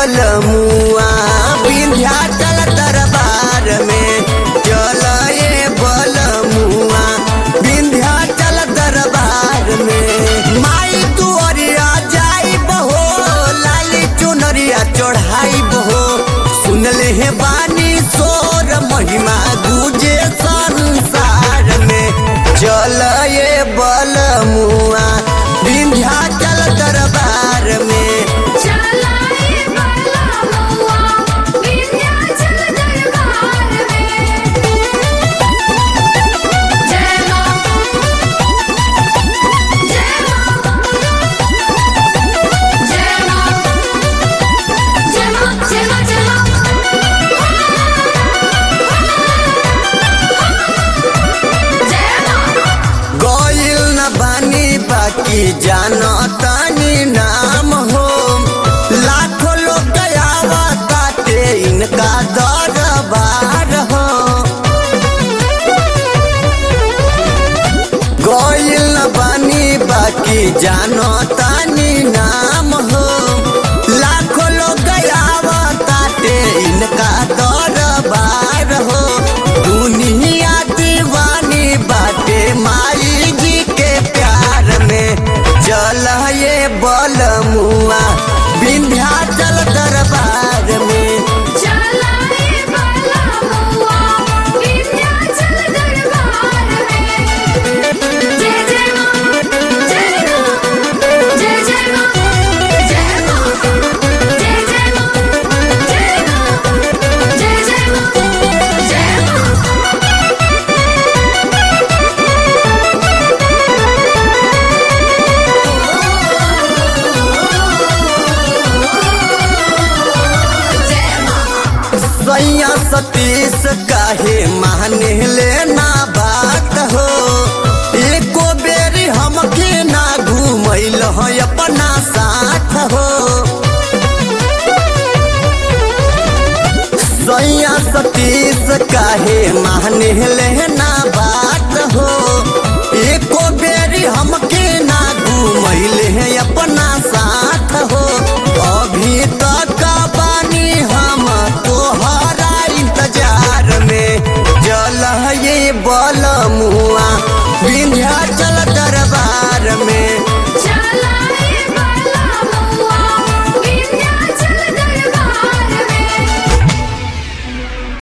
बलमुआ विंध्याचल दरबार में चल ये बलमुआ विंध्याचल दरबार में माई तू अरिया जाई बहो लाली चुनरिया चढ़ाई बहो सुन ले हे बानी सोर महिमा गुजे संसार में चल ये बलमुआ विंध्याचल दरबार में चलाए बाला मुआ विंध्याचल दरबार में जय मां जय मां जय मां जय मां जय मां जय मां जय मां गइल न बानी बाकी जानो तानी नाम हो लाखों लोग गयावा ताते इनका दरबार हो गइल न बानी बाकी जानो तानी नाम हो लाखों लोग गयावा ताते इनका दरबार हो दुनिया दीवानी बाटे माई जी के प्यार में चल ये बलमुआ विंध्याचल दरबार में चलाए बाला मुआ विंध्याचल दरबार में जय जय मां जय मां जय जय मां जय मां जय जय मां जय मां जय जय मां जय मां जय मां सैया सतीश काहे माने लेना बात हो एको बेरी हमके ना घूमैल हो अपना साथ हो सैया सतीश काहे माने लेना बात